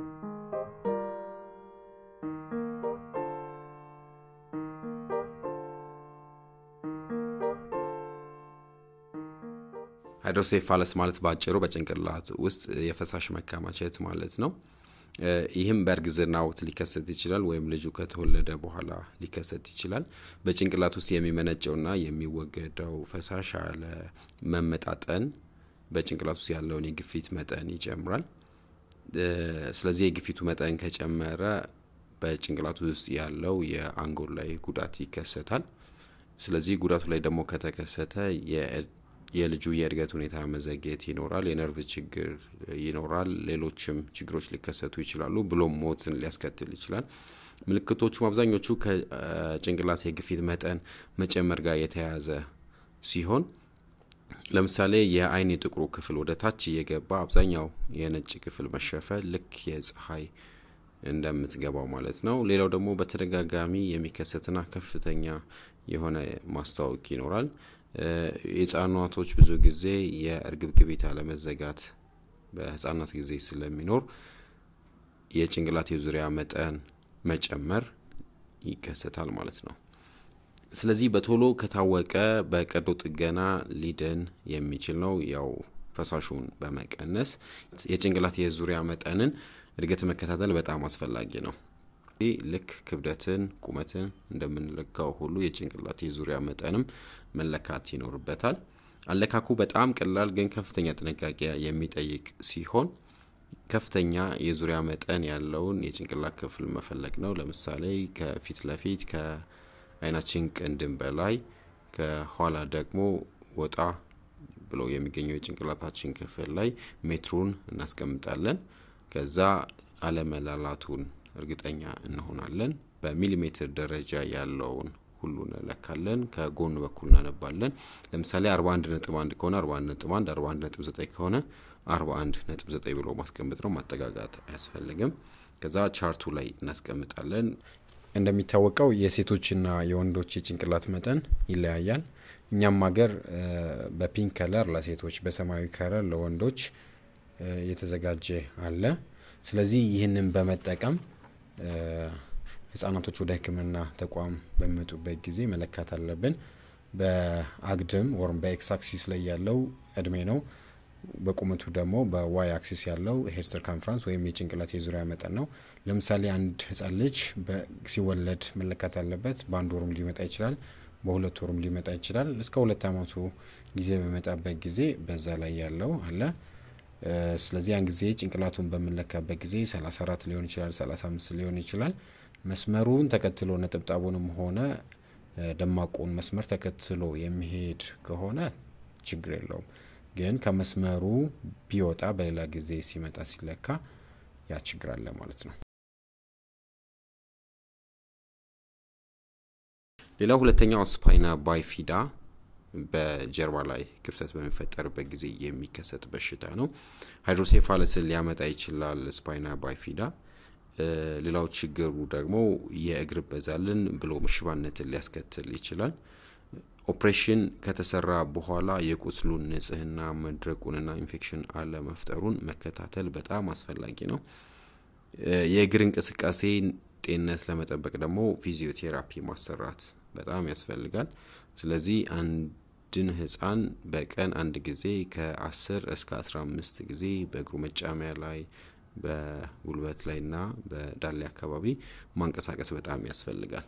ሃይድሮሴፋለስ ማለት በአጭሩ በጭንቅላት ውስጥ የፈሳሽ መከማቸት ማለት ነው። ይህም በእርግዝና ወቅት ሊከሰት ይችላል፣ ወይም ልጁ ከተወለደ በኋላ ሊከሰት ይችላል። በጭንቅላት ውስጥ የሚመነጨውና የሚወገደው ፈሳሽ ያለ መመጣጠን በጭንቅላት ውስጥ ያለውን የግፊት መጠን ይጨምራል። ስለዚህ የግፊቱ መጠን ከጨመረ በጭንቅላት ውስጥ ያለው የአንጎል ላይ ጉዳት ይከሰታል። ስለዚህ ጉዳቱ ላይ ደግሞ ከተከሰተ የልጁ የእድገት ሁኔታ መዘግየት ይኖራል፣ የነርቭ ችግር ይኖራል፣ ሌሎችም ችግሮች ሊከሰቱ ይችላሉ፣ ብሎም ሞትን ሊያስከትል ይችላል። ምልክቶቹም አብዛኞቹ ከጭንቅላት የግፊት መጠን መጨመር ጋር የተያያዘ ሲሆን ለምሳሌ የአይን የጥቁሩ ክፍል ወደ ታች እየገባ አብዛኛው የነጭ ክፍል መሸፈን ልክ የፀሐይ እንደምትገባው ማለት ነው። ሌላው ደግሞ በተደጋጋሚ የሚከሰትና ከፍተኛ የሆነ ማስታወክ ይኖራል። የህጻናቶች ብዙ ጊዜ የእርግብግቢት አለመዘጋት በህጻናት ጊዜ ስለሚኖር የጭንቅላት የዙሪያ መጠን መጨመር ይከሰታል ማለት ነው። ስለዚህ በቶሎ ከታወቀ በቀዶ ጥገና ሊድን የሚችል ነው። ያው ፈሳሹን በመቀነስ የጭንቅላት የዙሪያ መጠንን እድገት መከታተል በጣም አስፈላጊ ነው። ልክ ክብደትን፣ ቁመትን እንደምንለካው ሁሉ የጭንቅላት የዙሪያ መጠንም መለካት ይኖርበታል። አለካኩ በጣም ቀላል ግን ከፍተኛ ጥንቃቄ የሚጠይቅ ሲሆን ከፍተኛ የዙሪያ መጠን ያለውን የጭንቅላት ክፍል መፈለግ ነው። ለምሳሌ ከፊት ለፊት ከአይናችን ቅንድም በላይ ከኋላ ደግሞ ወጣ ብሎ የሚገኘው የጭንቅላታችን ክፍል ላይ ሜትሩን እናስቀምጣለን። ከዛ አለመላላቱን እርግጠኛ እንሆናለን። በሚሊሜትር ደረጃ ያለውን ሁሉ እንለካለን። ከጎን በኩል እናነባለን። ለምሳሌ 41 ነጥብ 1 ከሆነ 41 ነጥብ 1፣ 41 ነጥብ 9 ከሆነ 41 ነጥብ 9 ብሎ ማስቀመጥ ነው። ማጠጋጋት አያስፈልግም። ከዛ ቻርቱ ላይ እናስቀምጣለን። እንደሚታወቀው የሴቶችና የወንዶች የጭንቅላት መጠን ይለያያል። እኛም ሀገር በፒንክ ከለር ለሴቶች፣ በሰማያዊ ከለር ለወንዶች የተዘጋጀ አለ። ስለዚህ ይህንን በመጠቀም ህጻናቶች ወደ ሕክምና ተቋም በሚመጡበት ጊዜ መለካት አለብን። በአግድም ወይም በኤክስ አክሲስ ላይ ያለው እድሜ ነው። በቁመቱ ደግሞ በዋይ አክሲስ ያለው ሄድ ሰርከምፍራንስ ወይም የጭንቅላት የዙሪያ መጠን ነው። ለምሳሌ አንድ ህጻን ልጅ ሲወለድ መለካት ያለበት በአንድ ወሩም ሊመጣ ይችላል፣ በሁለት ወሩም ሊመጣ ይችላል። እስከ ሁለት አመቱ ጊዜ በመጣበት ጊዜ በዛ ላይ ያለው አለ። ስለዚህ ያን ጊዜ ጭንቅላቱን በምንለካበት ጊዜ 34 ሊሆን ይችላል፣ 35 ሊሆን ይችላል። መስመሩን ተከትሎ ነጠብጣቡንም ሆነ ደማቁን መስመር ተከትሎ የሚሄድ ከሆነ ችግር የለውም። ግን ከመስመሩ ቢወጣ በሌላ ጊዜ ሲመጣ ሲለካ ያ ችግር አለ ማለት ነው። ሌላው ሁለተኛው ስፓይና ባይፊዳ በጀርባ ላይ ክፍተት በሚፈጠርበት ጊዜ የሚከሰት በሽታ ነው። ሃይድሮሴፋለስን ሊያመጣ ይችላል ስፓይና ባይፊዳ። ሌላው ችግሩ ደግሞ የእግር በዛልን ብሎ ሽባነትን ሊያስከትል ይችላል። ኦፕሬሽን ከተሰራ በኋላ የቁስሉን ንጽህና መድረቁንና ኢንፌክሽን አለመፍጠሩን መከታተል በጣም አስፈላጊ ነው። የእግር እንቅስቃሴ ጤንነት ለመጠበቅ ደግሞ ፊዚዮቴራፒ ማሰራት በጣም ያስፈልጋል። ስለዚህ አንድን ህፃን በቀን አንድ ጊዜ ከ10 እስከ 15 ጊዜ በእግሩ መጫሚያ ላይ በጉልበት ላይ እና በዳሌ አካባቢ ማንቀሳቀስ በጣም ያስፈልጋል።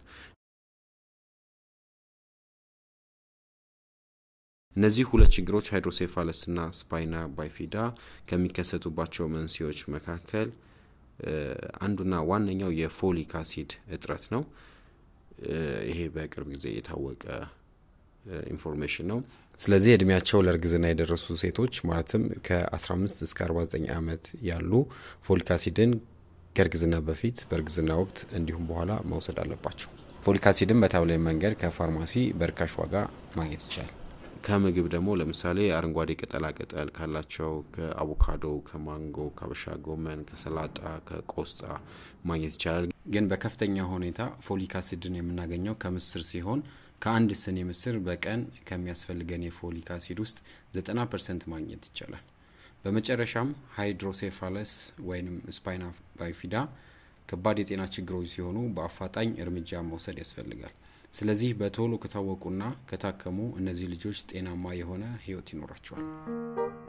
እነዚህ ሁለት ችግሮች ሃይድሮሴፋለስ እና ስፓይና ባይፊዳ ከሚከሰቱባቸው መንስኤዎች መካከል አንዱና ዋነኛው የፎሊክ አሲድ እጥረት ነው። ይሄ በቅርብ ጊዜ የታወቀ ኢንፎርሜሽን ነው። ስለዚህ እድሜያቸው ለእርግዝና የደረሱ ሴቶች ማለትም ከ15 እስከ 49 ዓመት ያሉ ፎሊክ አሲድን ከእርግዝና በፊት በእርግዝና ወቅት እንዲሁም በኋላ መውሰድ አለባቸው። ፎሊክ አሲድን በታብላይ መንገድ ከፋርማሲ በርካሽ ዋጋ ማግኘት ይቻላል። ከምግብ ደግሞ ለምሳሌ አረንጓዴ ቅጠላ ቅጠል ካላቸው ከአቮካዶ፣ ከማንጎ፣ ከአበሻ ጎመን፣ ከሰላጣ፣ ከቆስጣ ማግኘት ይቻላል። ግን በከፍተኛ ሁኔታ ፎሊክ አሲድን የምናገኘው ከምስር ሲሆን ከአንድ ስኒ ምስር በቀን ከሚያስፈልገን የፎሊክ አሲድ ውስጥ 90 ፐርሰንት ማግኘት ይቻላል። በመጨረሻም ሃይድሮሴፋለስ ወይም ስፓይና ባይፊዳ ከባድ የጤና ችግሮች ሲሆኑ በአፋጣኝ እርምጃ መውሰድ ያስፈልጋል። ስለዚህ በቶሎ ከታወቁና ከታከሙ እነዚህ ልጆች ጤናማ የሆነ ህይወት ይኖራቸዋል።